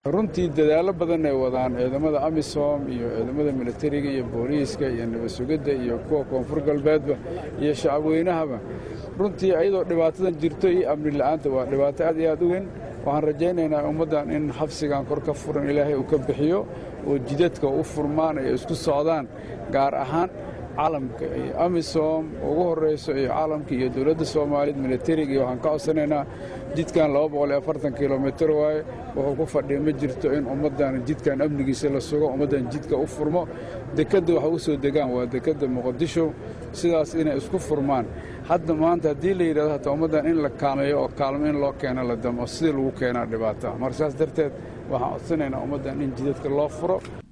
runtii dadaallo badan ay wadaan ciidamada amisom iyo ciidamada militariga iyo booliiska iyo nabadsugidda iyo kuwa koonfur galbeedba iyo shacabweynahaba runtii ayadoo dhibaatadan jirto iyo amni la'aanta waa dhibaato aad iyo aad u weyn waxaan rajaynaynaa ummaddan in xabsigan kor ka furan ilaahay uu ka bixiyo oo jidadka u furmaan ay isku socdaan gaar ahaan caalamka iyo amisom ugu horrayso iyo caalamka iyo dowladda soomaaliyeed militariga iyo waxaan ka codsanaynaa jidkan kilomitir waaye wuxuu ku fadhiya ma jirto in ummaddan jidkan amnigiisa la sugo ummaddan jidka u furmo dekedda waxa u soo degaan waa dekedda muqadisho sidaas inay isku furmaan hadda maanta haddii la yidhahdo hataa ummaddan in la kaalmeeyo oo kaalmo in loo keeno la damo sidii lagu keenaa dhibaata marka saas darteed waxaan codsanaynaa ummaddan in jidadka loo furo